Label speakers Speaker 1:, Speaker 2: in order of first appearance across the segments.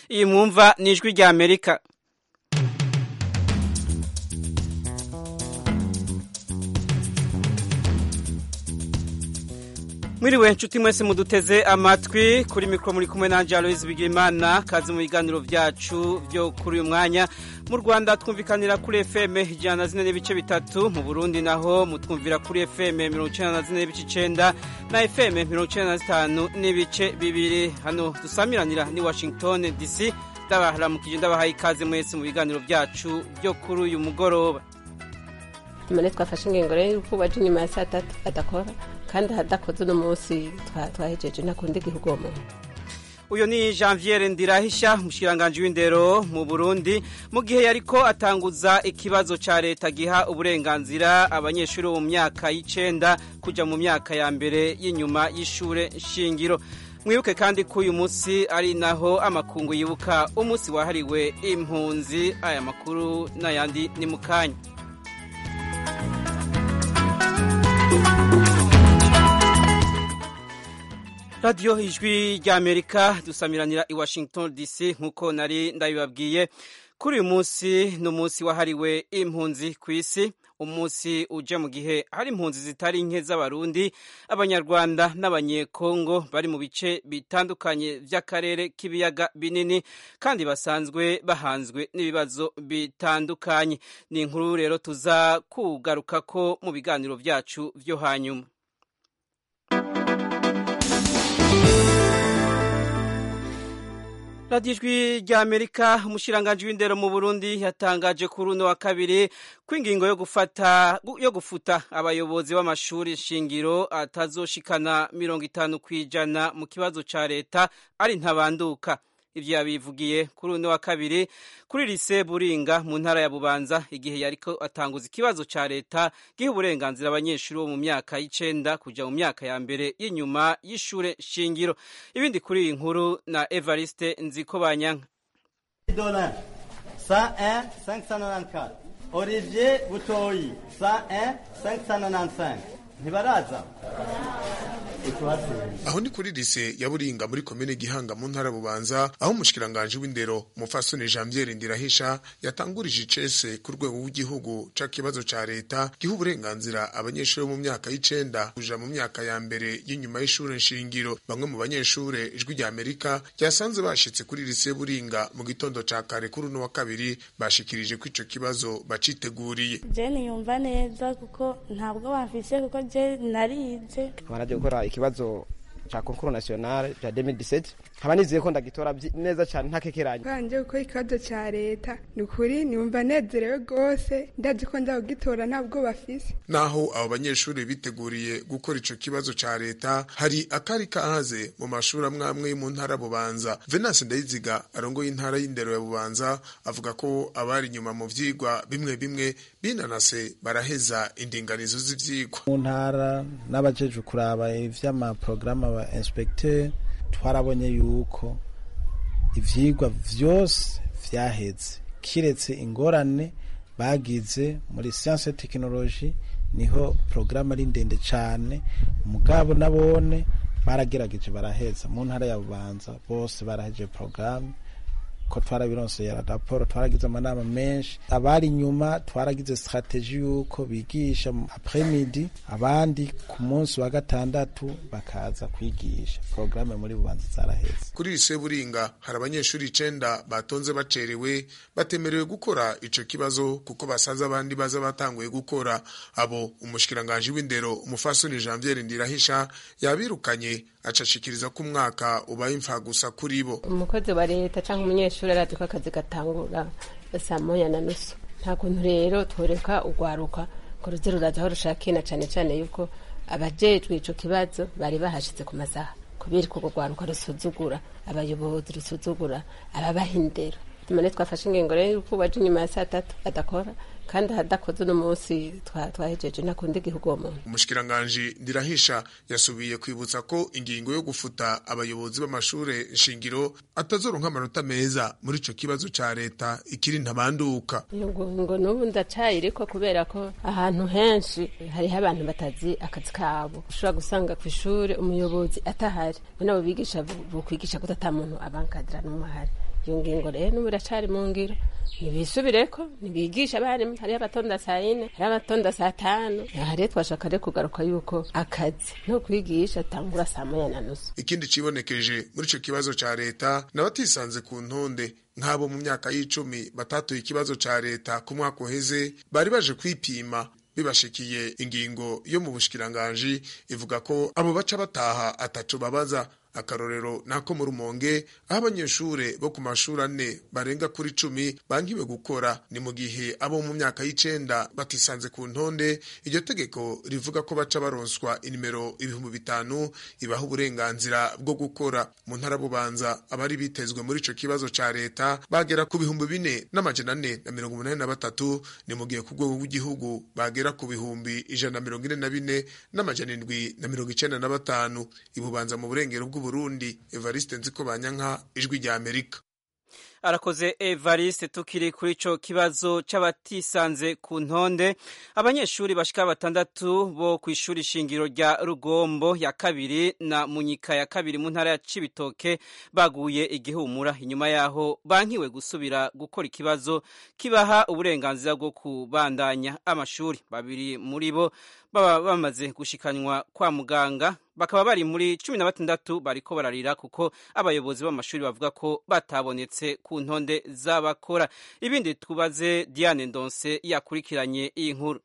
Speaker 1: iyi mwumva ni ijwi rya amerika mwiriwe nshuti mwese muduteze amatwi kuri mikoro muri kumwe na Aloise Bigirimana kazi mu biganiro byacu byo kuri uyu mwanya mu Rwanda twumvikanira kuri FM ijana na zine n'ibice bitatu mu Burundi naho mutwumvira kuri FM mirongo icyenda na zine n'ibice icenda na FM mirongo icyenda na zitanu n'ibice bibiri hano dusamiranira ni Washington DC ndabaharamukije ndabahaye ikaze mwese mu biganiro byacu byo kuri uyu mugoroba
Speaker 2: none twafashe ingingo rero y'uko baje inyuma ya saa tatu adakora kandi ahadakoze uno munsi twahejeje ntakundi igihugu uwo muntu
Speaker 1: uyu ni janviere ndirahisha umushikiranganji w'indero mu burundi mu gihe yariko atanguza ikibazo ca leta giha uburenganzira abanyeshuri bo mu myaka y'icenda kuja mu myaka ya mbere y'inyuma y'ishure shingiro mwibuke kandi ko uyu munsi ari naho amakungu yibuka umunsi wahariwe impunzi aya makuru n'ayandi ni mu kanya radiyo ijwi rya amerika dusamiranira i washington dc nk'uko nari ndabibabwiye kuri uyu munsi ni umunsi wahariwe impunzi ku isi umunsi uje mu gihe hari impunzi zitari nke z'abarundi abanyarwanda n'abanyekongo bari mu bice bitandukanye by'akarere k'ibiyaga binini kandi basanzwe bahanzwe n'ibibazo bitandukanye ni inkuru rero tuza kugaruka ko mu biganiro byacu byo hanyuma radiyo ijwi rya amerika umushiranganji w'indero mu burundi yatangaje kuri uno wa kabiri ko ingingo yo gufata yo gufuta abayobozi b'amashuri shingiro atazoshikana mirongo itanu ku ijana mu kibazo ca leta ari ntabanduka ivyo yabivugiye kuri uno wa kabiri kuri lise buringa mu ntara ya bubanza igihe yariko atanguza ikibazo ca leta giha uburenganzira abanyeshuri bo mu myaka y'icenda kuja mu myaka ya mbere y'inyuma y'ishure shingiro ibindi kuri iyi nkuru na evariste nziko banyanka
Speaker 3: Dolin 101 594 Olivier Butoyi 101 595 ntibaraza
Speaker 4: aho ni kuri lise ya buringa muri komine gihanga mu ntara bubanza aho umushikiranganji w'indero umufasoni janviere ndirahisha yatangurije icese ku rwego rw'igihugu ca kibazo ca leta giha uburenganzira abanyeshuri bo mu myaka y'icenda kuja mu myaka ya mbere y'inyuma y'ishure nshingiro bamwe mu banyeshure ijwi rya amerika ryasanze bashitse kuri lise buringa mu gitondo ca kare kuri uno wa kabiri bashikirije ko ico kibazo baciteguriye
Speaker 5: jeni yumva neza kuko ntabwo bamfise kuko je narize
Speaker 6: baraje gukora ikibazo cha concours national cha 2017 nkaba nizeye ko ndagitora neza cyane ntakekeranye
Speaker 7: kanje gukora ikibazo ca leta ni ukuri nimba nezerewe rwose ndazi ko ndakugitora ntabwo bafise
Speaker 4: naho abo banyeshuri biteguriye gukora ico kibazo ca leta hari akari kahaze mu mashuri amwe amwe mu ntara bubanza venance ndayiziga arongoye intara y'indero ya bubanza avuga ko abari inyuma mu vyigwa bimwe bimwe binanase baraheza indinganizo z'ivyigwa
Speaker 8: mu ntara n'abajeje kuraba ivy'amaprograma aba inspecteur twarabonye yuko ivyigwa vyose vyaheze kiretse ingorane bagize muri science technology niho programme ari ndende cane mugabo nabone baragerageje baraheza mu ntara ya bubanza bose baraheje programme ko twarabironse raporo twaragize amanama menshi abari inyuma twaragize strategie yuko bigisha après midi abandi ku munsi wa gatandatu bakaza kwigisha programme muri bubanza zaraheze
Speaker 4: kuri lise buringa hari abanyeshuri icenda batonze bacerewe batemerewe gukora ico kibazo kuko basaza abandi baza batanguye gukora abo umushikiranganje w'indero umufasoni Janvier Ndirahisha yabirukanye acashikiriza ko umwaka ubaye imfa gusa kuri bo
Speaker 2: umukozi wa leta canke umunyeshuri arazi ko akazi gatangura saa moya na nusu nta kuntu rero tworeka urwaruka ngo ruze ruraza aho rushakina cane cane yuko abajejwe ico kibazo bari bahashitse ku masaha kubera ko urwaruka rusuzugura abayobozi rusuzugura ababaha indero tumane twafashe ingingo rero yuko baje inyuma ya saa tatu adakora kandi ahadakoze uno munsi twahejeje ntakundi igihugu uwo muntu
Speaker 4: umushikiranganji ndirahisha yasubiye kwibutsa ko ingingo yo gufuta abayobozi b'amashure shingiro atazoronka amanota meza muri ico kibazo ca leta ikiri ntabanduka
Speaker 2: ngo n'ubu ndacayiriko kubera ko ahantu henshi hariho abantu batazi akazi kabo ushobora gusanga ku ishure umuyobozi atahari nabo bigisha bukwigisha ko ata muntu abankadira n'umwe ahari iyo ngingo rero n'ubu iracari mu ngiro ntibisubireko ntibigisha abarimu hariho abatonda saa yine hariho abatonda saa tanu aha rero twashaka rero kugaruka yuko akazi no kwigisha atangura saa moya na nusu
Speaker 4: ikindi cibonekeje muri ico kibazo ca leta n'abatisanze ku ntonde nk'abo mu myaka y'icumi batatuye ikibazo ca leta ku mwaka uheze bari baje kwipima bibashikiye ingingo yo mu bushikiranganji ivuga ko abo baca bataha ataco babaza akarorero nako mu rumonge aho abanyeshure bo ku mashuri ane barenga kuri cumi bankiwe gukora ni mu gihe abo mu myaka y'icenda batisanze ku ntonde iryo tegeko rivuga ko baca baronswa inimero ibihumbi bitanu ibaha uburenganzira bwo gukora mu ntara bubanza abari bitezwe muri ico kibazo ca leta bagera ku bihumbi bine n'amajana ane na mirongo umunani na batatu ni mu gihe ku rwego rw'igihugu bagera ku bihumbi ijana na mirongo ine na bine n'amajana indwi na mirongo icenda na batanu ibubanza mu burengero bw'u Burundi Evariste Nziko Banyanka ijwi rya Amerika
Speaker 1: arakoze Evariste tukiri kuri ico kibazo c'abatisanze ku ntonde abanyeshuri bashika batandatu bo ku ishuri shingiro rya Rugombo ya kabiri na Munyika ya kabiri mu ntara ya Cibitoke baguye igihumura inyuma yaho bankiwe gusubira gukora ikibazo kibaha uburenganzira bwo kubandanya amashuri babiri muri bo baba bamaze gushikanywa kwa muganga bakaba bari muri cumi na batandatu bariko bararira kuko abayobozi b'amashuri bavuga ko batabonetse ku ntonde z'abakora ibindi tubaze Diane Ndonse yakurikiranye iyi nkuru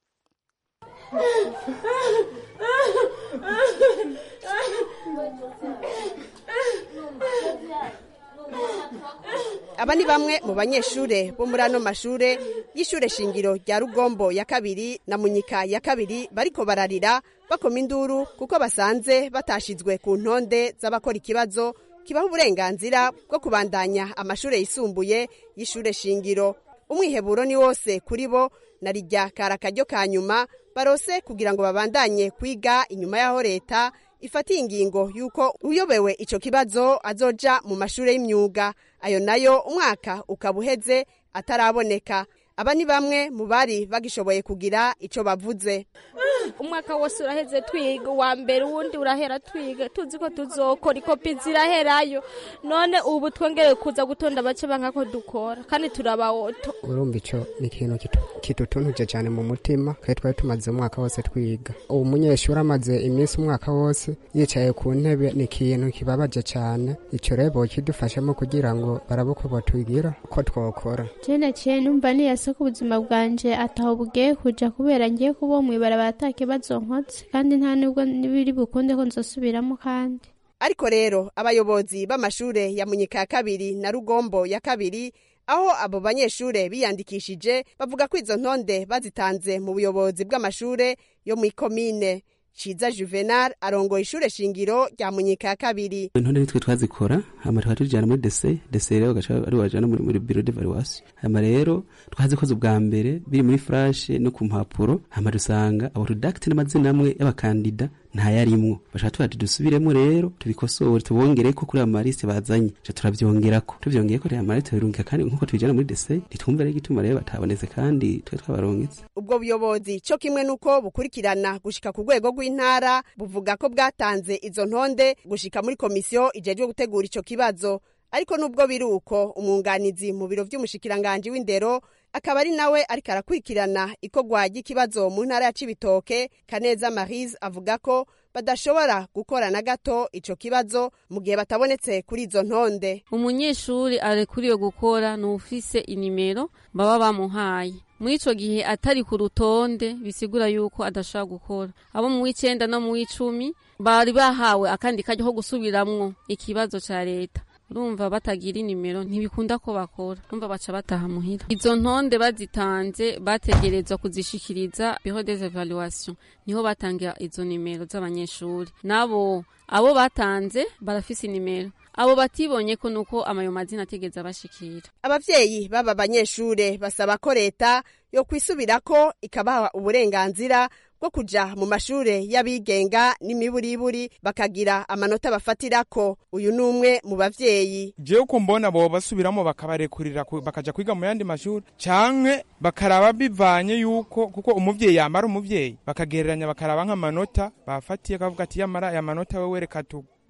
Speaker 9: aba ni bamwe mu banyeshure bo muri ano mashure y'ishure shingiro rya rugombo ya kabiri na munyika ya kabiri bariko bararira bakoma induru kuko basanze batashizwe ku ntonde z'abakora ikibazo kibaha uburenganzira bwo kubandanya amashure yisumbuye y'ishure shingiro umwiheburo ni wose kuri bo na rijya kari akaryo ka nyuma barose kugira ngo babandanye kwiga inyuma y'aho leta ifatiye ingingo y'uko uyobewe ico kibazo azoja mu mashure y'imyuga ayo nayo umwaka ukaba uheze ataraboneka aba ni bamwe mu bari bagishoboye kugira ico bavuze
Speaker 10: umwaka wose uraheze twiga uwa mbere uwundi urahera twiga tuzi ko tuzokora ikopi ziraherayo none ubu twongere kuza gutonda bace banka ko dukora kandi turabawoto
Speaker 11: urumva ico ni ikintu kitutunuje cyane mu mutima kandi twari tumaze umwaka wose twiga ubu munyeshuri amaze iminsi umwaka wose yicaye ku ntebe ni ikintu kibabaje cyane ico rero bokidufashamo kugira ngo barabe uko botwigira ko twokora
Speaker 12: jene ciye numva niyase ko ubuzima bwanje ataho bugiye kuja kubera ngiye kuba mw'ibarabara ata kibazo nkotse kandi nta nubwo biri bukunde ko nzosubiramo kandi
Speaker 9: ariko rero abayobozi b'amashure ya munyika ya kabiri na rugombo ya kabiri aho abo banyeshure biyandikishije bavuga ko izo ntonde bazitanze mu buyobozi bw'amashure yo mw'ikomine ciza juvenal arongoye ishure shingiro rya munyika ya kabiri
Speaker 13: intonde nitwe twazikora hama tukaba tujana muri dese dese rero gaca ari wajana muri, muri biro d'evaluation hama rero twazikoze ubwa mbere biri muri flash no ku mpapuro hama dusanga abo tudakite n'amazina amwe y'abakandida ntayarimwo bashaka tuba dusubiremo rero tubikosore tubongereko kuri amaliste bazanye ca turavyongerako tuvyongeyeko rero amaliste birungika kandi nkuko tubijana muri dese ntitwumva rero igituma rero batabonetse kandi twe twabarongetse
Speaker 9: ubwo buyobozi co kimwe nuko bukurikirana gushika ku rwego rw'intara buvuga ko bwatanze izo ntonde gushika muri komisiyo ijejwe gutegura ico kibazo ariko nubwo biri uko umwunganizi mu biro vy'umushikiranganji w'indero akaba ari nawe ariko arakurikirana ikorwa ry'ikibazo mu ntara ya cibitoke kaneza marise avuga ko badashobora gukora na gato ico kibazo mu gihe batabonetse kuri izo ntonde
Speaker 14: umunyeshuri arekuriwe gukora ni ufise inimero baba bamuhaye muri ico gihe atari ku rutonde bisigura yuko adashobora gukora abo mu w'icenda no mu w'icumi bari bahawe akandi karyo ko gusubiramwo ikibazo ca leta urumva batagira inimero ntibikunda ko bakora urumva baca bataha muhira izo ntonde bazitanze bategerezwa kuzishikiriza biro des evaluation niho batangira izo nimero z'abanyeshuri nabo abo batanze barafise inimero abo batibonye ko nuko amayo mazina ategeza bashikira
Speaker 9: abavyeyi baba banyeshure basaba ko leta yo kwisubirako ikabaha uburenganzira bwo kuja mu mashure y'abigenga n'imiburiburi bakagira amanota bafatirako uyu ni umwe mu bavyeyi
Speaker 15: jewe ko mbona bo basubiramo bakabarekurira bakaja kwiga mu yandi mashuri canke bakaraba bivanye yuko kuko umuvyeyi yamara umuvyeyi bakagereranya bakaraba nk'amanota bafatiye kavuga ati yamara aya manota wewe reka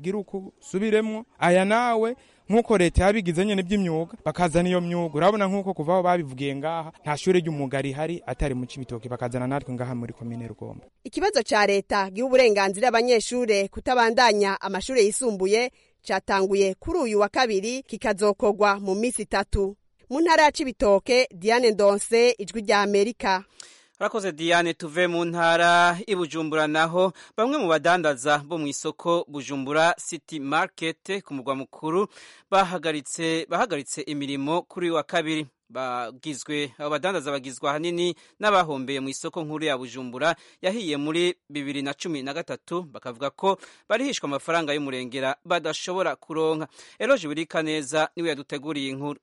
Speaker 15: gira uku subiremwo aya nawe nk'uko leta yabigize nyene by'imyuga bakazana iyo myuga urabona nk'uko kuva aho babivugiye ngaha nta shure ry'umwuga rihari atari mu cibitoke bakazana natwe ngaha muri komine rugombo
Speaker 9: ikibazo ca leta giha uburenganzira abanyeshure kutabandanya amashure yisumbuye catanguye kuri uyu wa kabiri kikazokorwa mu misi itatu mu ntara ya cibitoke diane ndonse ijwi rya amerika
Speaker 1: Rakoze Diane tuve mu ntara ibujumbura naho bamwe mu badandaza bo mu isoko Bujumbura City Market ku mugwa mukuru bahagaritse bahagaritse imirimo kuri wa kabiri bagizwe abo badandaza bagizwe ahanini n'abahombeye mu isoko nkuru ya Bujumbura yahiye muri bibiri na cumi na gatatu bakavuga ko barihishwa amafaranga y'umurengera badashobora kuronka Eloge Burikaneza niwe yaduteguriye inkuru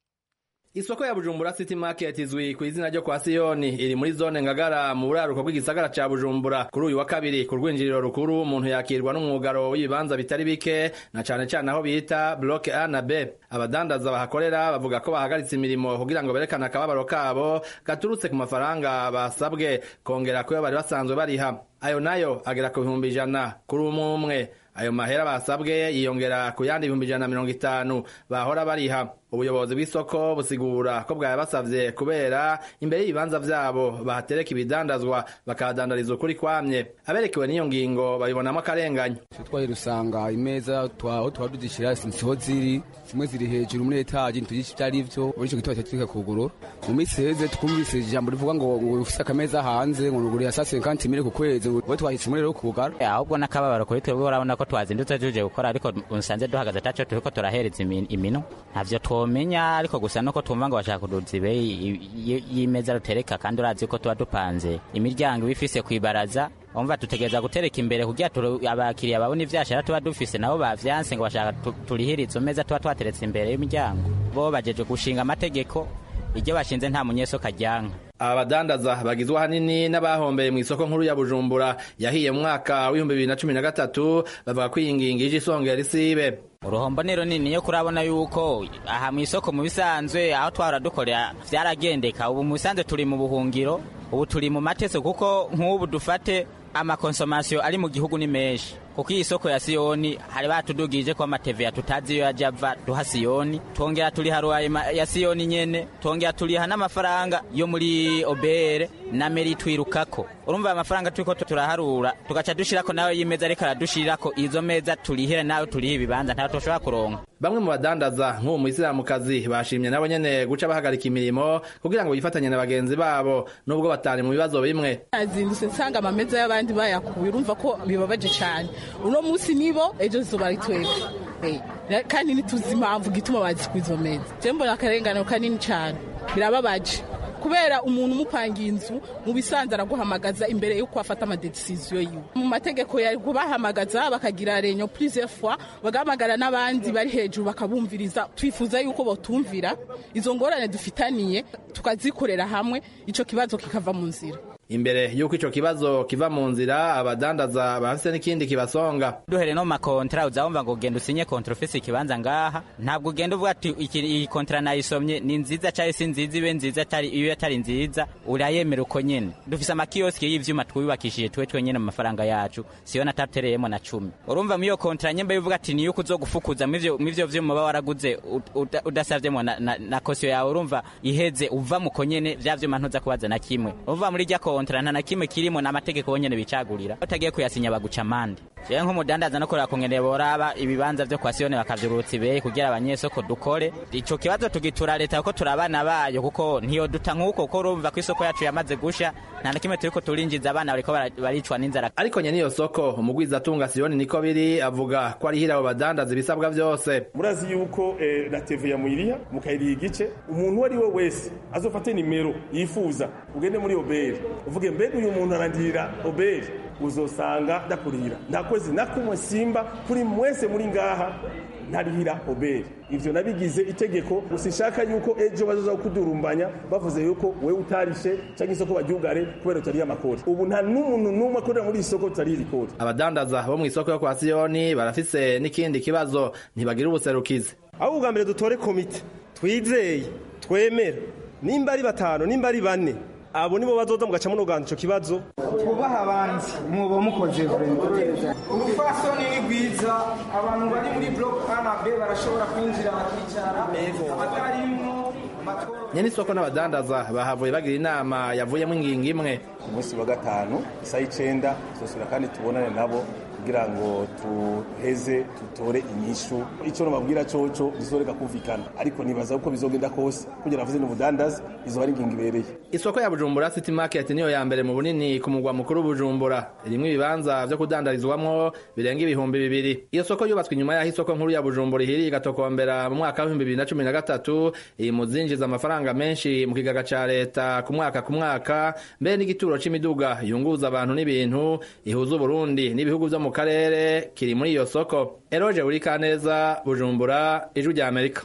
Speaker 16: Isoko ya Bujumbura City Market izwi ku izina ryo kwa Siyoni iri muri zone ngagara mu buraruko bw'igisagara ca Bujumbura kuri uyu wa kabiri ku rwinjiriro rukuru umuntu yakirwa n'umwugaro w'ibibanza bitari bike na cane cane aho bita block A na B abadandaza bahakorera bavuga ko bahagaritse imirimo kugira ngo berekane akababaro kabo gaturutse ku mafaranga basabwe kongera kuyo bari basanzwe bariha ayo nayo agera ku bihumbi ijana kuri umwe umwe ayo mahera basabwe yiyongera ku yandi ibihumbi ijana na mirongo itanu bahora bariha ubuyobozi bw'isoko busigura ko bwabasavye kubera imbere y'ibibanza vyabo bahatereka ibidandazwa bakahadandariza ukuri kwamye aberekewe n'iyo ngingo babibonamo akarenganyo
Speaker 17: twari rusanga imeza twaho tuba tuzishira siho ziri zimwe ziri hejuru muri etaji ntitugisha ivyo ari vyo muri ico gitondo cyatwika kuguru mu minsi heze twumvise ijambo rivuga ngo ngo ufise akameza hanze ngo nuguriye sa 50 mille ku kwezi we twahise muri rero kugara
Speaker 18: ahubwo n'akababaro kuri twebwe urabona ko twazindutse tuje gukora ariko unsanze duhagaze ataco turiko turahereza imino ntavyo twomenya ariko gusa nuko twumva ngo bashaka kuduza ibeyi y'imeza rutereka kandi urazi ko tuba dupanze imiryango iba ifise kwibaraza umva tutegereza gutereka imbere kugira abakiriya babone ivyashara tuba dufise nabo bavyanse ngo bashaka turihire izo meza tuba twateretse imbere y'imiryango bo bajeje gushinga amategeko iryo bashinze nta munyesoka ryanka
Speaker 16: aba badandaza bagizwe ahanini n'abahombeye mu isoko nkuru ya bujumbura yahiye mu mwaka w'ibihumbi bibiri na cumi na gatatu bavuga ko iyi ngingo ije isongera isibe
Speaker 18: uruhombo ni runini yo kurabona yuko aha mu isoko mu bisanzwe aho twahora dukorera vyaragendeka ubu mu bisanzwe turi mu buhungiro ubu turi mu mateso kuko nk'ubu dufate amakonsomasiyo ari mu gihugu ni menshi kuko iyi soko ya siyoni hari batudugije ko amateveya tutazi iyo yaja ava duha siyoni twongera turiha ruwaye ya siyoni nyene twongera turiha n'amafaranga yo muri obere na meri twirukako urumva amafaranga turiko turaharura tugaca dushirako nawe y'imeza ariko aradushirirako izo meza turihire nawe turiha ibibanza ntawe toshobora kuronka
Speaker 16: bamwe mu badandaza nk'uwo muyisilamukazi bashimye nabo nyene guca bahagarika imirimo kugira ngo bifatanye na bagenzi babo nubwo batari mu bibazo bimwe
Speaker 19: azindutse nsanga amameza y'abandi bayakuye urumva ko bibabaje cane uno munsi nibo ejo zuba ari twebwe kandi ntituzi impamvu gituma bazikuye izo meza je mbona akarengane kanini cane birababaje kubera umuntu umupangiye inzu mu bisanzwe araguhamagaza imbere y'uko afata amadecisiyo yiwe mu mategeko yari kubahamagaza bakagira renyo plusieurs fois bagahamagara n'abandi bari hejuru bakabumviriza twifuza yuko botumvira izo ngorane dufitaniye tukazikorera hamwe ico kibazo kikava mu nzira
Speaker 16: imbere y'uko ico kibazo kiva mu nzira abadandaza bafise n'ikindi kibasonga
Speaker 18: duhere no makontra uzabumva ngo genda usinye kontra ufise ikibanza ngaha ntabwo ugenda uvuga ati iyi kontra nayisomye ni nziza cyari si nziza ibe nziza atari iyo atari nziza urayemera uko nyene dufise amakioski y'ivyuma twubakishije twe twenyene mu mafaranga yacu siyo natatereyemo na cumi urumva mu iyo kontra nyemba bivuga ati niyo kuzogufukuza mu ivyo vyuma uba waraguze udasavyemo na, na, na kosiyo yawe urumva iheze uva mu konyene vya vyuma ntuza kubaza na kimwe uva muri rya kontra nta na kimwe kirimo n'amategeko bonyene bicagurira utagiye kuyasinya baguca amande jewe nk'umudandaza no kureba kungene boraba ibibanza vyo kwa siyone bakavyurutsa ibeyi kugira abanyesoko dukore ico kibazo tugitura leta kuko turi abana bayo kuko ntiyo duta nk'uko kuko urumva ko isoko yacu yamaze gusha nta na kimwe turiko turinjiza abana bariko baricwa n'inzara
Speaker 16: ariko nye niyo soko umugwiza atunga siyoni niko biri avuga ko arihira abo badandaza ibisabwa vyose
Speaker 20: murazi yuko eh, na teveya muyiriha mukayiriha igice umuntu uwo ari we wese azofate nimero yifuza ugende muri oberi uvuge mbega uyu muntu arangirira oberi uzosanga ndakurira nta kwezi na kumwe simba kuri mwese muri ngaha ntarihira oberi ivyo nabigize itegeko usishaka yuko ejo bazoza kudurumbanya bavuze yuko wewe utarishe canke isoko baryugare kubera utariye amakoti ubu nta n'umuntu n'umwe akorera muri isoko tutariye ikoti
Speaker 16: abadandaza bo mu isoko yo kwa siyoni barafise n'ikindi kibazo ntibagira ubuserukizi
Speaker 21: aho ubwa mbere dutore komite twizeye twemera nimba ari batanu nimba ari bane abo nibo bazoza mugaca munoganza ico kibazo
Speaker 22: twubaha abandi muba mukoze urufasoni ni rwiza abantu bari muri block a na b barashobora kwinjira bakicara abatarimwo
Speaker 16: nyene isoko n'abadandaza bahavuye bagira inama yavuyemo ingingo imwe
Speaker 23: ku munsi wa gatanu isaha icenda tuzosubira kandi tubonane nabo kugira ngo tuheze tutore inyishu ico nobabwira coco bizoreka kumvikana ariko nibaza uko bizogenda kose kugira navuze n'ubudandazi izoba ari ingingo ibereye
Speaker 16: isoko ya bujumbura city market niyo ya mbere mu bunini ku mugwa mukuru bujumbura irimwo ibibanza vyo kudandarizwamwo birenga ibihumbi bibiri iyo soko yubatswe inyuma y'aho isoko nkuru ya bujumbura ihiriye igatokombera mu mwaka w'ibihumbi bibiri na cumi na gatatu iyi muzinjiza amafaranga menshi mu kigaga ca leta ku mwaka ku mwaka mbere n'igituro c'imiduga yunguza abantu n'ibintu ihuza uburundi n'ibihugu vyo mu karere kiri muri iyo soko eroje buri kaneza bujumbura ijwi rya amerika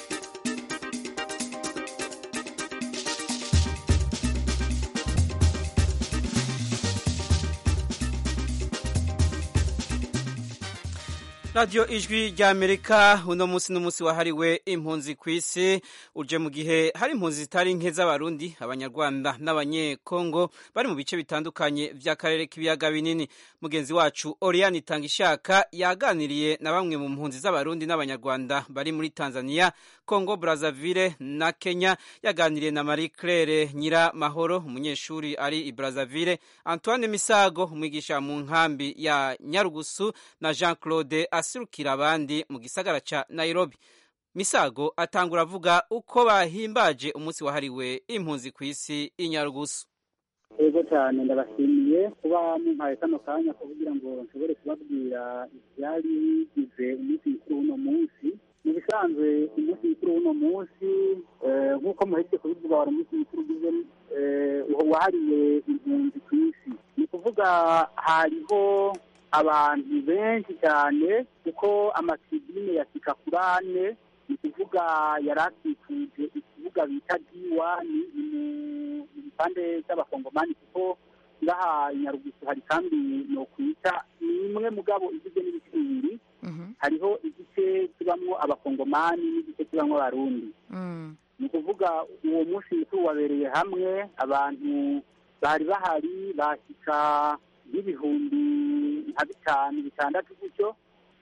Speaker 1: radiyo ijwi rya amerika uno munsi n'umunsi wahariwe impunzi ku isi uje mu gihe hari impunzi zitari nke z'abarundi abanyarwanda n'abanyekongo bari mu bice bitandukanye by'akarere k'ibiyaga binini mugenzi wacu oriyani itangishaka yaganiriye na bamwe mu mpunzi z'abarundi n'abanyarwanda bari muri tanzania kongo brazzaville na kenya yaganiriye na marie claire nyiramahoro umunyeshuri ari i brazzaville antoine misago umwigisha mu nkambi ya nyarugusu na jean claude aserukira abandi mu gisagara ca Nairobi. Misago atangura avuga uko bahimbaje umunsi wahariwe impunzi ku isi inyarugusu.
Speaker 24: Ego cyane ndabashimiye kuba mumpaye kano kanya kugira ngo nshobore kubabwira ivyari bigize umunsi mukuru w'uno munsi mu bisanzwe umunsi mukuru w'uno munsi nk'uko muhetse kubivuga wari umunsi mukuru ugize wahariwe impunzi ku isi ni ukuvuga hariho abantu benshi cyane kuko amatribune ya sikakurane ni ukuvuga yari akikuje ikibuga bita diwani mu gipande cy'abakongomani kuko ngaha nyarugusu hari kandi ni ukwita ni imwe mugabo igizwe n'ibice bibiri hariho igice kibamwo abakongomani n'igice kibamwo abarundi ni ukuvuga uwo munsi mukuru wabereye hamwe abantu bari bahari bashyika n'ibihumbi nka bitanu bitandatu gutyo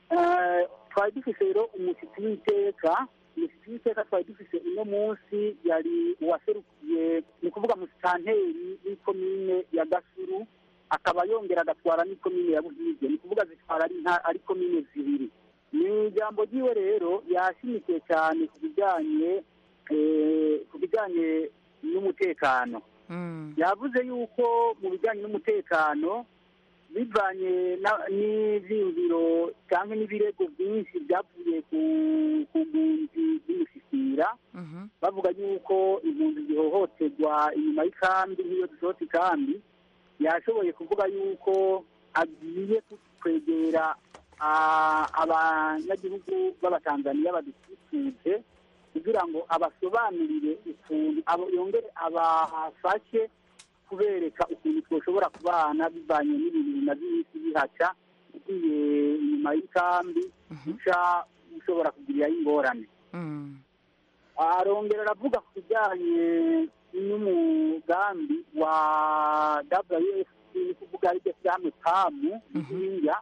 Speaker 24: twari dufise rero umushyitsi w'iteka umushyitsi w'iteka twari dufise uno munsi yari uwaserukiye ni ukuvuga musitanteri w'ikomine ya gasuru akaba yongera agatwara n'ikomine ya buhige ni ukuvuga zitwara ari komine zibiri ni ijambo ryiwe rero yashimikiye cyane ku bijyanye ku bijyanye n'umutekano yavuze yuko mu bijyanye n'umutekano bivanye n'ibyiyumviro cyangwa n'ibirego byinshi byavuye ku mpunzi z'imisisira bavuga yuko impunzi zihohoterwa inyuma y'ikambi nk'iyo dusohotse ikambi yashoboye kuvuga yuko agiye kwegera abanyagihugu b'abatanzaniya badukikije kugira ngo abasobanurire ukuntu yongere abafashe kubereka ukuntu twashobora kubana bivanye n'ibintu bimaze iminsi bihaca ugiye inyuma y'ikambi uca ushobora kugiriraho ingorane arongera aravuga ku bijyanye n'umugambi wa wf ni kuvuga aribyo shyirahamwe pamu ihinga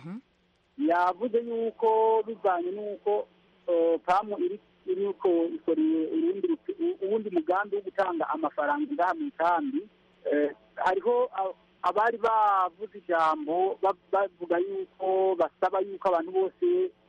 Speaker 24: yavuze yuko bivanye n'uko pamu iri iriko ikoreye uwundi mugambi wo gutanga amafaranga ngaha mu ikambi hariho abari bavuze ijambo bavuga yuko basaba yuko abantu bose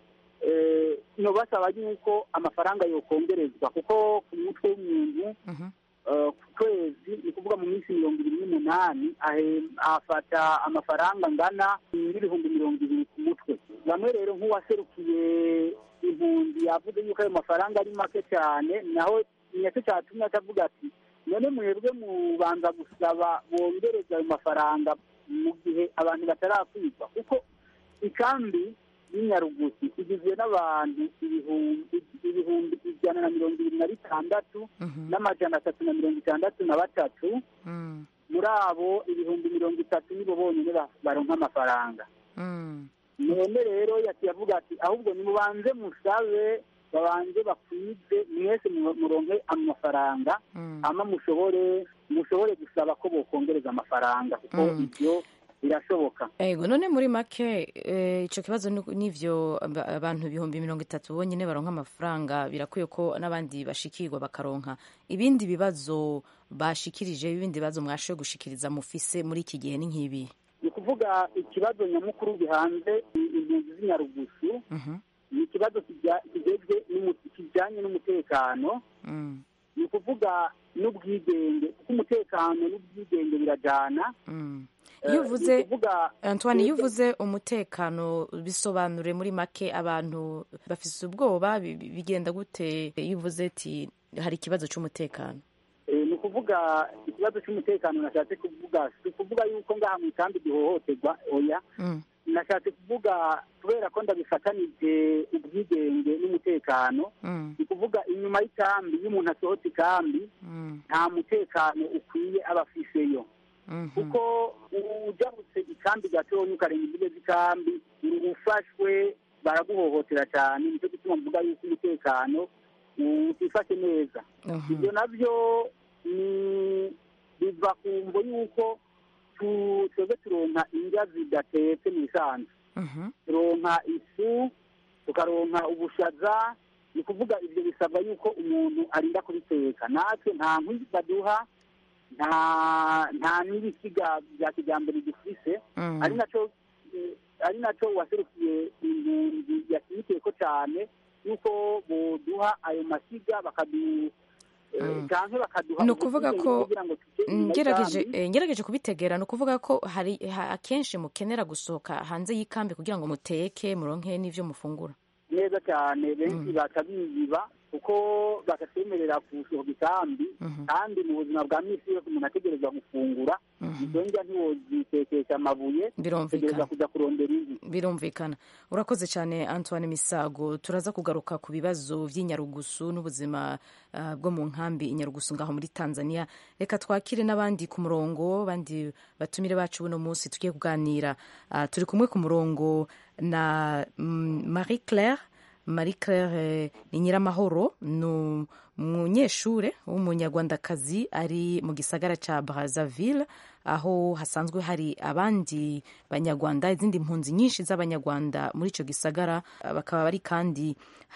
Speaker 24: no basaba yuko amafaranga yokongerezwa kuko ku mutwe w'umuntu ku kwezi ni ukuvuga mu minsi mirongo ibiri n'umunani afata amafaranga angana n'ibihumbi mirongo ibiri ku mutwe bamwe rero nk'uwaserukiye impunzi yavuze yuko ayo mafaranga ari make cyane naho nicyo cyatumye atavuga ati none mwebwe mubanza gusaba bongereza ayo mafaranga mu gihe abantu batarakwigwa kuko ikambi y'inyarugusi igizwe n'abantu ibihumbi ijana na mirongo ibiri na bitandatu n'amajana atatu na mirongo itandatu na batatu muri abo ibihumbi mirongo itatu nibo bonyine baronka amafaranga none rero yavuga ati ahubwo nimubanze musabe babanze bakwize mwese muronke amafaranga hama mushobore mushobore gusaba ko bokongereza amafaranga kuko ibyo birashoboka
Speaker 3: ego none muri make eh, ico kibazo ni- nivyo aba- abantu ibihumbi mirongo itatu bonyene baronka amafaranga birakwiye ko n'abandi bashikirwa bakaronka ibindi bibazo bashikirije ibindi bibazo mwashoboye gushikiriza mufise muri iki gihe ni nk'ibi
Speaker 24: ni ukuvuga ikibazo nyamukuru gihanze impunzi z'inyarugusu ni ikibazo kijya- kijejwe n'umu- kijyanye n'umutekano
Speaker 3: Mm,
Speaker 24: ni ukuvuga n'ubwigenge kuko umutekano n'ubwigenge birajyana
Speaker 3: mm.
Speaker 24: Eh,
Speaker 3: iyo
Speaker 24: ni
Speaker 3: uvuze
Speaker 24: ukuvuga-
Speaker 3: antoine iyo uvuze umutekano bisobanure muri make abantu bafise ubwoba bi- bi- bigenda gute iyo uvuze ati hari ikibazo c'umutekano
Speaker 24: Eh, ni ukuvuga ikibazo cy'umutekano nashatse kuvuga si ukuvuga yuko ngaha mu ikambi gihohoterwa oya
Speaker 3: Mm,
Speaker 24: nashatse kuvuga kubera ko ndabifatanije ubwigenge n'umutekano
Speaker 3: mm,
Speaker 24: ni ukuvuga inyuma y'ikambi iyo umuntu asohotse ikambi
Speaker 3: mm,
Speaker 24: nta mutekano ukwiye aba afiseyo
Speaker 3: mhm.
Speaker 24: kuko ujabutse ikambi gatonya ukarenga imbibe z'ikambi ufashwe baraguhohotera cyane nicyo gituma mvuga yuko umutekano utifashe neza
Speaker 3: Mhm.
Speaker 24: ibyo nabyo ni biva ku mvo yuko tu- twebwe turonka indya zidatetse mu isanzwe
Speaker 3: Mhm.
Speaker 24: turonka ifu tukaronka ubushaza ni ukuvuga ibyo bisabwa yuko umuntu arinda kubiteka natwe nta nkwi baduha nta nta n'ibisiga bya kijyambere dufise
Speaker 3: Mm.
Speaker 24: ari nacyo eh, ari nacyo waserukiye impunzi yashyigikiye cyane yuko boduha ayo masiga bakadu eh, canke bakaduha
Speaker 3: ni ukuvuga
Speaker 24: ubwigenge
Speaker 3: ko
Speaker 24: kugira ngo tujye inyuma
Speaker 3: ngerageje
Speaker 24: y'ikambi.
Speaker 3: eh, ngerageje kubitegera ni ukuvuga ko hari ha- akenshi mukenera gusohoka hanze y'ikambi kugira ngo muteke muronke n'ivyo mufungura
Speaker 24: neza cyane benshi baca biyiba kuko batatwemerera gusohoka ikambi kandi mu buzima bwa misi yose umuntu ategerezwa gufungura izo ndya ntiwozitekesha amabuye
Speaker 3: Birumvikana.
Speaker 24: utegereza kujya kurondera inkwi
Speaker 3: birumvikana urakoze cyane antoine misago turaza kugaruka ku bibazo by'inyarugusu n'ubuzima ah, bwo mu nkambi inyarugusu ngaho muri tanzania reka twakire n'abandi ku murongo abandi batumire bacu buno munsi tugiye kuganira Ah, turi kumwe ku murongo na mm, marie claire marie claire eh, ni nyiramahoro ni umunyeshure w'umunyarwandakazi ari mu gisagara ca brazzaville aho hasanzwe hari abandi banyarwanda izindi mpunzi nyinshi z'abanyarwanda muri ico gisagara Ah, bakaba bari kandi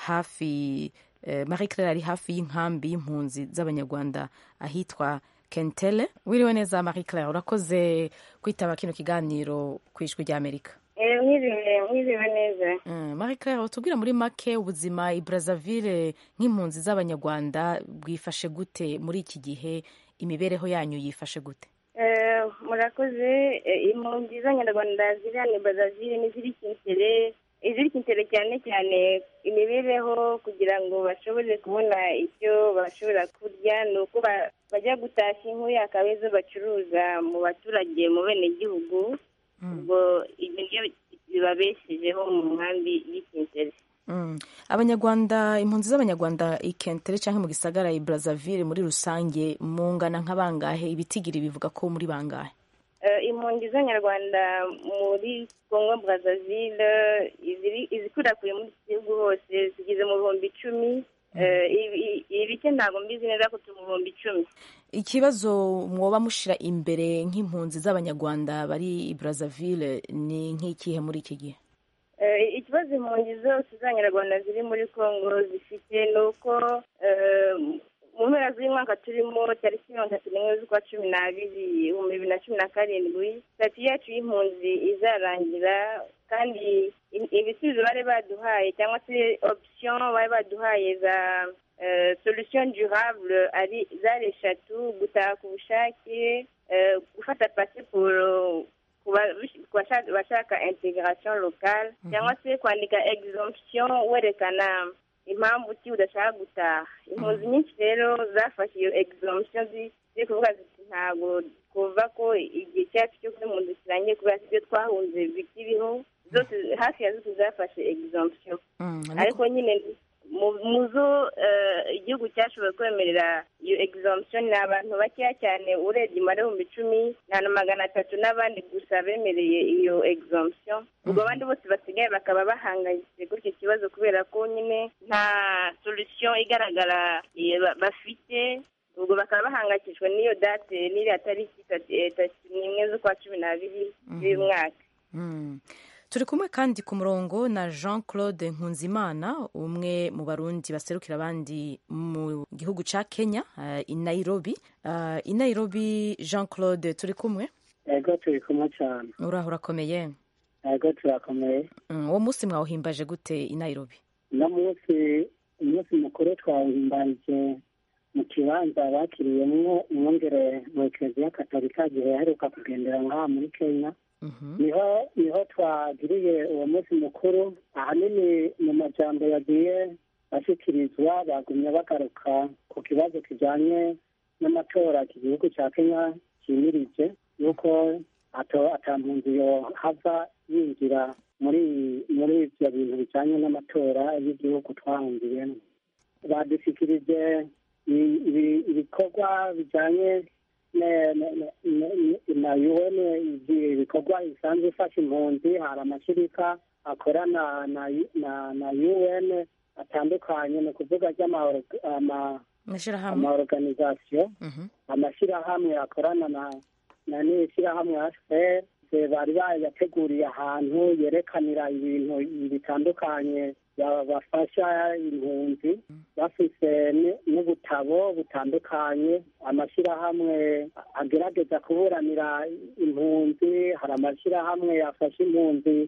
Speaker 3: hafi eh, marie claire ari hafi y'inkambi y'impunzi z'abanyarwanda ahitwa kentele wiriwe neza marie claire urakoze kwitaba kino kiganiro ku ijwi ry'amerika
Speaker 5: mwiriwe mwiriwe neza
Speaker 3: Mm, Marie Claire utubwira muri make ubuzima i Brazzaville nk'impunzi z'abanyarwanda bwifashe gute muri iki gihe imibereho yanyu yifashe gute
Speaker 5: Eh, murakoze Eh, impunzi z'abanyarwanda ziri hano i Brazzaville n'iziri kintere iziri kintere cyane cyane imibereho kugira ngo bashobore kubona icyo bashobora kurya ni uko ba- bajya gutashya inkwi akaba izo bacuruza mu baturage mu benegihugu ubwo ibyo nibyo bibabeshejeho mu nkambi y'ikintere
Speaker 3: Mm. abanyarwanda impunzi z'abanyarwanda i Kentere cyangwa mu gisagara i Brazzaville muri rusange mungana nk'abangahe ibitigiri bivuga ko muri bangahe
Speaker 5: Eh, impunzi z'abanyarwanda muri congo brazzaville iziri- izikwirakwiye muri iki gihugu hose zigeze mu bihumbi icumi Eh, ibi- ibice ntabwo mbizi neza ko turi mu bihumbi icumi
Speaker 3: ikibazo mwoba mushira imbere nk'impunzi z'abanyarwanda bari i Brazzaville ni nk'ikihe muri iki gihe
Speaker 5: Eh, ikibazo impunzi zose z'abanyarwanda ziri muri congo zifite ni uko eh, mu mpera z'umwaka turimo tariki mirongo itatu n'imwe z'ukwa cumi n'abiri ibihumbi bibiri na cumi na karindwi sitati yacu y'impunzi izarangira kandi i- ibisubizo bari baduhaye cyangwa se option bari baduhaye za eh, solution durable ari zari eshatu gutaha ku bushake eh, gufata pasiporo ku ba- ku bashaka bashaka integration locale cyangwa se kwandika exemption werekana impamvu ki udashaka gutaha impunzi nyinshi rero zafashe iyo exemption zi- ziri kuvuga ziti ntabwo twumva ko igihe cyacu cyo kuba impunzi kirangiye kubera ko ibyo twahunze bikiriho zose hafi ya zose zafashe exemption ariko nyine mu- mu zo eh, igihugu cyashoboye kwemerera iyo exemption ni abantu bakeya cyane urebye umubare w'ibihumbi icumi nta na magana atatu n'abandi gusa bemereye iyo exemption ubwo abandi bose basigaye bakaba bahangayitse kuri icyo kibazo kubera ko nyine nta solution igaragara eh, ba- bafite ubwo ubwo bakaba bahangayikishijwe n'iyo date n'iriya tariki itatu n'imwe z'ukwa cumi n'abiri z'uyu mwaka
Speaker 3: turi kumwe kandi ku murongo na jean claude nkunzimana umwe mu barundi baserukira abandi mu gihugu cya kenya i nairobi i nairobi jean claude turi kumwe
Speaker 2: ego turi kumwe cyane
Speaker 3: uraho urakomeye
Speaker 2: ego turakomeye
Speaker 3: uwo munsi mwawuhimbaje gute i nairobi
Speaker 2: uno munsi umunsi mukuru twawuhimbaje mu kibanza bakiriyemwo umwongere mu ekereziya katolika gihe yaheruka kugendera ngaha muri kenya niho niho twagiriye uwo munsi mukuru ahanini mu majambo yagiye ashyikirizwa bagumye bagaruka ku kibazo kijyanye n'amatora iki gihugu cya kenya cyimirije yuko atampunzi hava yinjira muri muri ibyo bintu bijyanye n'amatora y'igihugu twahungiyemo badushyikirije ibikorwa bijyanye na UN ibikorwa bisanzwe ifasha impunzi hari amashyirika akorana na UN atandukanye ni ukuvuga ry'amaorganizasiyo amashyirahamwe akorana na n'ishyirahamwe HCR bari bayateguriye ahantu yerekanira ibintu bitandukanye bafasha impunzi bafise n'ubutabo butandukanye amashyirahamwe agerageza kuburanira impunzi hari amashyirahamwe yafasha impunzi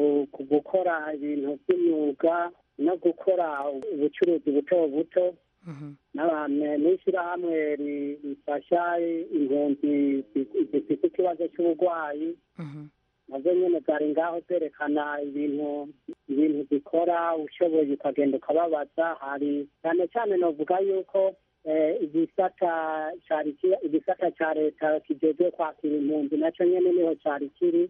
Speaker 2: gukora ibintu by'imyuga no gukora ubucuruzi buto buto n'ishyirahamwe rifasha impunzi zifite ikibazo cy'uburwayi nazo nyine zari ngaho zerekana ibintu ibintu zikora ushoboye ukagenda ukababaza hari cyane cyane navuga yuko igisata igisata cya leta kijejwe kwakira impunzi nacyo nyine niho cyari kiri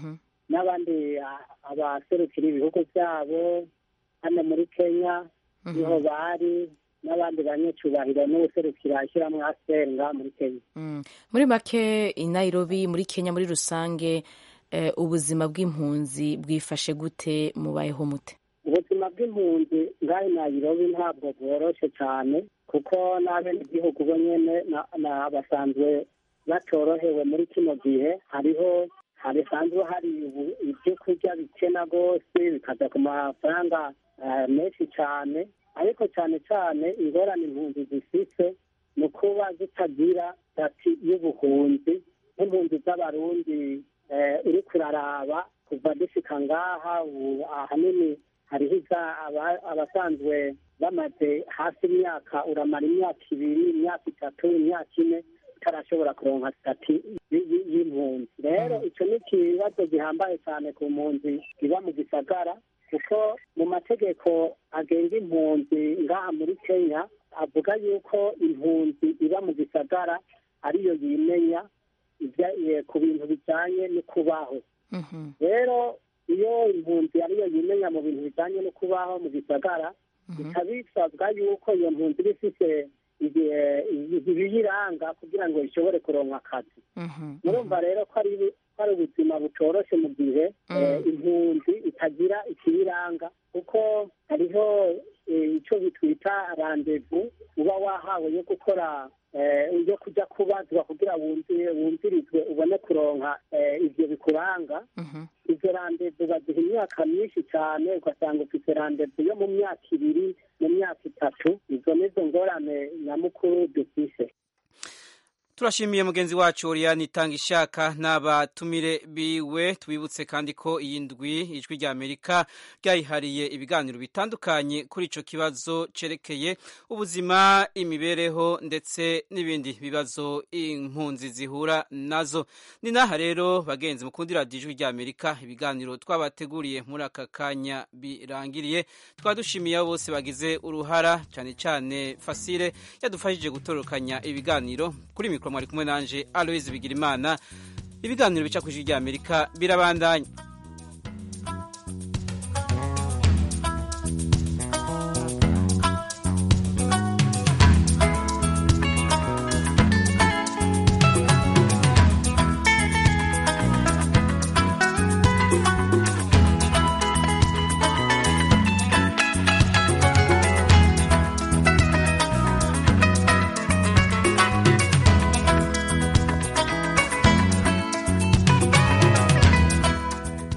Speaker 2: n'abandi abaserukira ibihugu byabo hano muri kenya niho bari n'abandi banyacubahiro n'ubuserukira ishyirahamwe asenga muri kenya
Speaker 3: muri make i nairobi muri kenya muri rusange ubuzima bw'impunzi bwifashe gute mubayeho mute
Speaker 2: ubuzima bw'impunzi ngaho i nairobi ntabwo bworoshye cyane kuko n'abenegihugu bo nyine basanzwe batorohewe muri kino gihe hariho harisanzwe hari ibyo kurya bikena rwose bikaza ku mafaranga menshi cyane ariko cyane cyane ingorane impunzi zifite ni ukuba zitagira sitati y'ubuhunzi nk'impunzi z'abarundi uri kuraraba kuva dushika ngaha ahanini hariho abasanzwe bamaze hafi imyaka uramara imyaka ibiri imyaka itatu imyaka ine utarashobora kuronka sitati y'impunzi rero icyo ni ikibazo gihambaye cyane ku mpunzi iba mu gisagara kuko mu mategeko agenga impunzi ngaha muri kenya avuga yuko impunzi iba mu gisagara ariyo yimenya ku bintu bijyanye no kubaho rero iyo impunzi ariyo yimenya mu bintu bijyanye no kubaho mu gisagara bikaba bisabwa yuko iyo mpunzi iba ifite ibiyiranga kugira ngo ishobore kuronka akazi murumva rero ko ari hari ubuzima butoroshye mu gihe impunzi itagira ikiyiranga kuko hariho icyo bitwita randevu uba wahawe yo gukora yo kujya kubazwa kugira wumvirizwe ubone kuronka ibyo bikuranga izo randevu baziha imyaka myinshi cyane ugasanga ufite randevu yo mu myaka ibiri mu myaka itatu izo nizo ngorane nyamukuru dufise
Speaker 1: turashimiye mugenzi wacu Oriane itanga ishaka n'abatumire biwe tubibutse kandi ko iyi ndwi ijwi rya Amerika ryayihariye ibiganiro bitandukanye kuri ico kibazo cerekeye ubuzima imibereho ndetse n'ibindi bibazo impunzi zihura nazo ni naha rero bagenzi mukundira ijwi rya Amerika ibiganiro twabateguriye muri aka kanya birangiriye twadushimiye abo bose bagize uruhara cyane cyane Fasile yadufashije gutorokanya ibiganiro kuri mikoro mwari kumwe nanje Aloise Bigirimana ibiganiro bica ku ijwi rya Amerika birabandanya